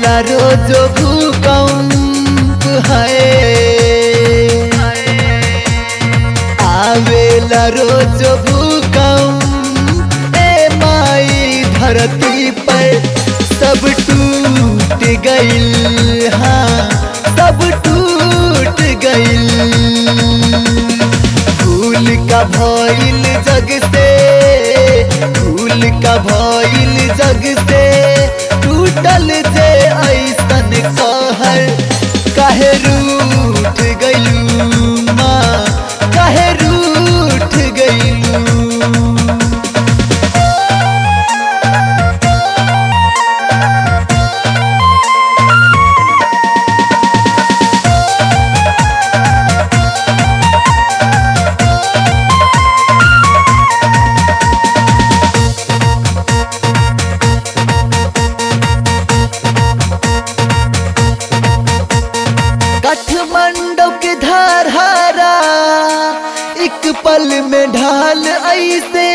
आवेला रोज भूकंप है आवेला रोज भूकंप ए माई धरती पर सब टूट गइल हाँ सब टूट गइल भूल का भइल जग से भूल का भइल जग से टूटल जे ऐसन कहर काहे रूठ गइलू माँ काहे रूठ गइलू काठमांडू के धारहारा एक पल में ढाल ऐसे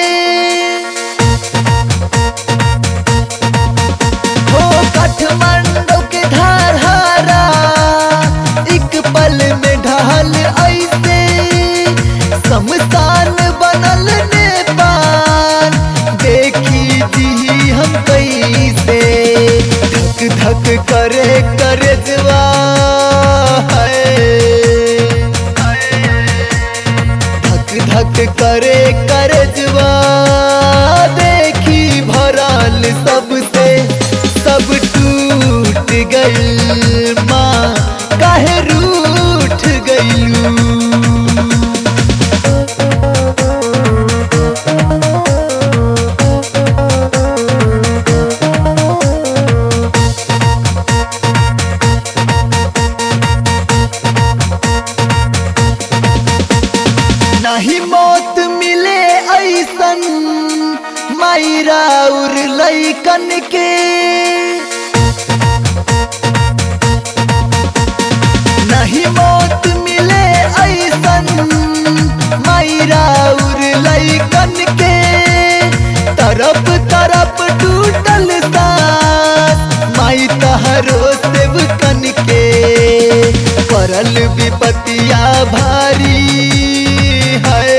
हो काठमांडू के धारहारा एक पल में ढाल ऐसे शमशान बनल नेपाल देखी जी हम कैसे धक धक करे करे जवा धक धक करे करे जवा देखी भरल सबसे सब टूट गइल माँ काहे रूठ गइलू नहीं मौत मिले ऐसन मायरा उर लैकन के नहीं मौत मिले ऐसन मायरा उर लैकन के तरफ तरफ टूटल सास माई तहरो सेवकन के परल विपतिया भारी है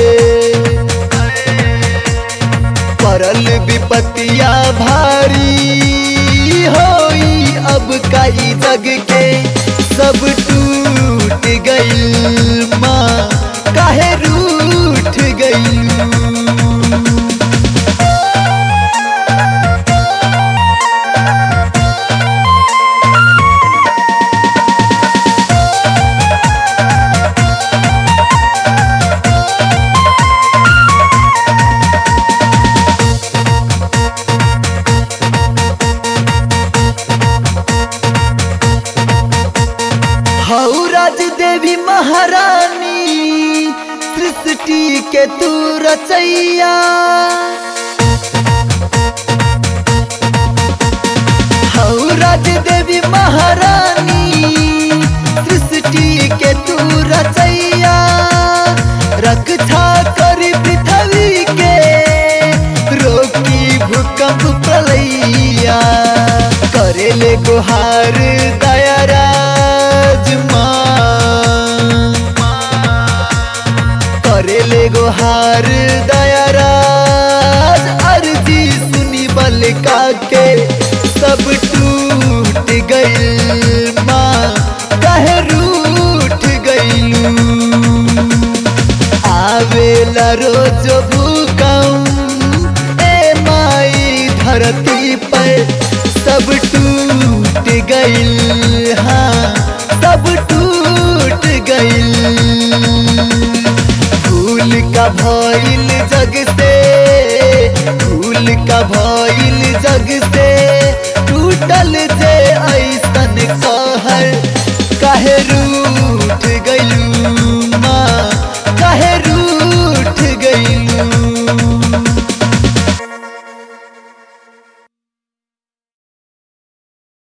परल विपतिया भारी होई अब कई जग के सब टूट गइल माँ काहे रूठ गइलू हऊ राज देवी महारानी सृष्टि के तू रचैया हऊ राज देवी महारानी सृष्टि के तू रचैया रक्षा करी पृथ्वी के रोकी भूकंप प्रलैया करेले गुहार दयाराज माँ करेले गुहार दयाराज अर्जी सुनी बलका के सब टूट गइल माँ कहे रूठ गइलू आवेला रोज भूकंप ए माई धरती पर सब टूट गइल हाँ सब टूट गइल भूल का भइल जग से भूल का भइल जग से